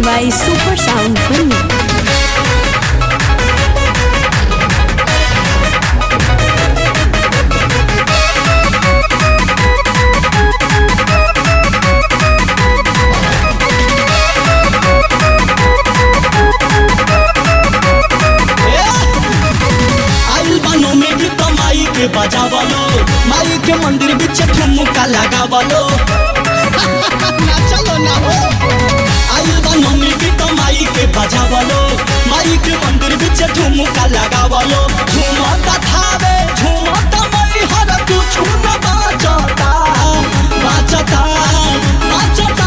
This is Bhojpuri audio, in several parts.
by Super Sound Filming. आइल बानो में भी तो माई के बजावलो माई के मंदिर बीच ठुमका लगावलो ना चलो ना हो आइल बानो में भी तो माई के बजावलो माई के मंदिर बीच ठुमका लगावलो झूमता थावे झूमता मई हर कुछ न बाचता बाचता बाचता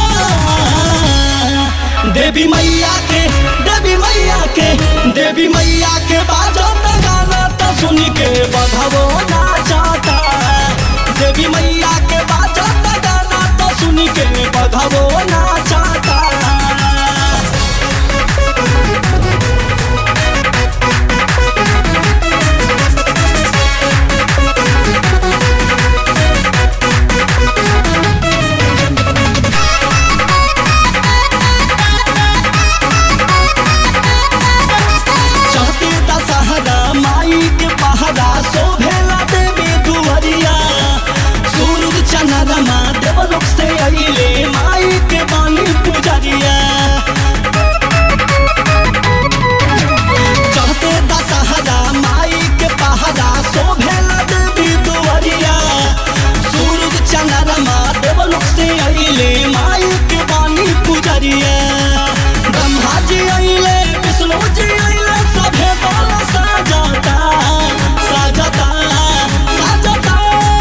देवी मैया के देवी मैया के देवी मैया के बाजत गाना तो सुन के बधवो नाचता देवी मैया के बाजत गाना तो सुन के बधवो नाचता चढ़ते दशहरा माई के पहरा शोभेला देवी दुहरिया सूरज चंद्रमा देवलोक से अइले माई के बानी पुजरिया चढ़ते दशहरा माई के पहरा शोभेला देवी दुहरिया सूरज चंद्रमा देवलोक से अइले माई के बानी पुजरिया ब्रह्मा जी अइले विष्णु जी अइले सभे बाल साजता साजता साजता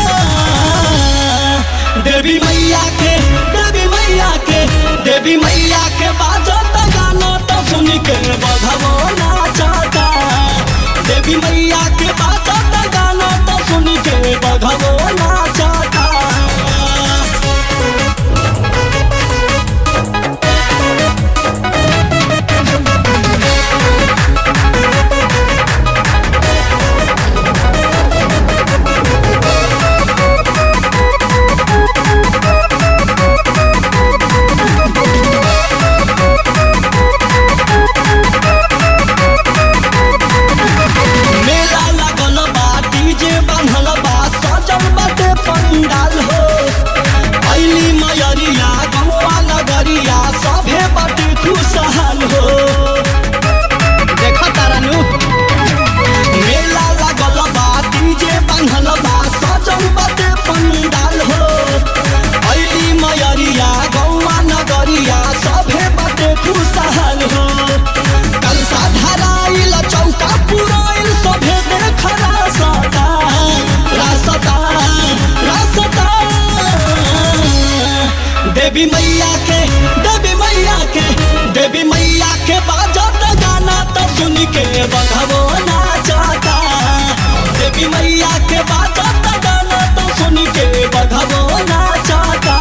देवी मैया के देवी मैया के देवी मैया के बाजत गाना तो सुन के बधवो नाचता देवी मैया के बाजत गाना तो सुन के बधवो नाचता मेला लागल बा डीजे बांधल बा सजल बाटे पंडाल हो अइली मयरिया गौआ नगरिया सभे बाटे खुशहाल हो देखा तारानु मेला लागल बा डीजे बांधल बा सजल बाटे पंडाल हो अइली मयरिया गौआ नगरिया सभे बाटे खुशहाल हो कलसा धराइल चौका पुराइल सभे देख रासता रासता रासता देवी मैया के देवी मैया के देवी मैया के बाजत गाना तो सुन के बधवो नाचता देवी मैया के बाजत गाना तो सुन के बधवो नाचता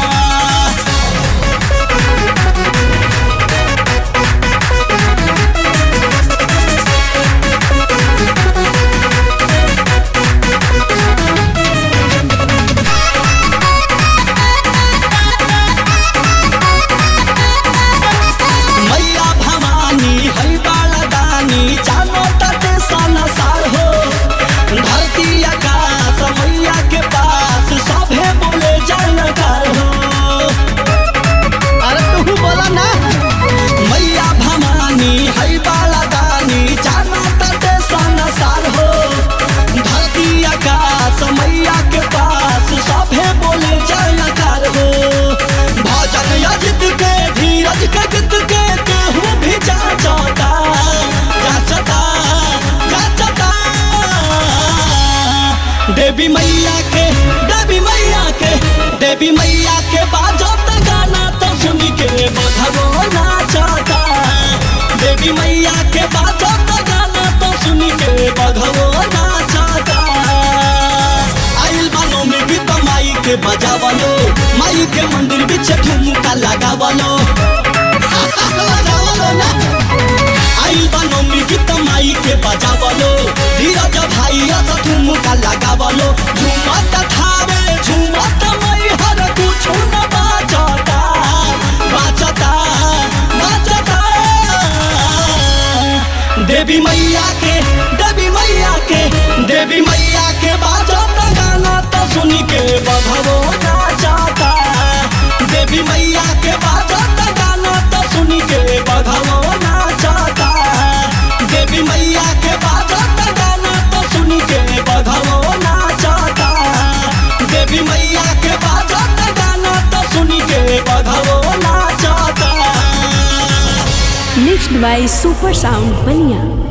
मैया भवानी है बाला दानी जानो तटे सनसार हो धरती आकाश मैया के पास सभे बोले जानकार हो अरे तू बोला ना मैया भवानी है बाला दानी जानो तटे सनसार हो धरती आकाश मैया के पास सभे बोले जानकार हो भजन यजित के धीरज के गीत के केहू भी जाचता जाचता जाचता देवी मैया के देवी मैया के देवी मैया के बाजत गाना तो सुन के बधवो नाचता देवी मैया के बाजत गाना तो सुन के बधवो नाचता आइल बानो में भी तो माई के बजावलो माई के मंदिर बीच ठुमका लगावलो लगावलो ना आइल बानो में भी तो माई के बजावलो धीरज भाई तो ठुमका लगावलो झूमत थावे झूमत मई हर कुछ न बाचता बाचता देवी मैया के बाजत गाना तो सुन के बघवो नाचता देवी मैया के बाजत गाना तो सुन के बघवो नाचता देवी मैया के बाजत गाना तो सुन के बघवो नाचता देवी मैया के बाजत गाना तो सुन के बघवो नाचता Mixed by Super Sound Bania.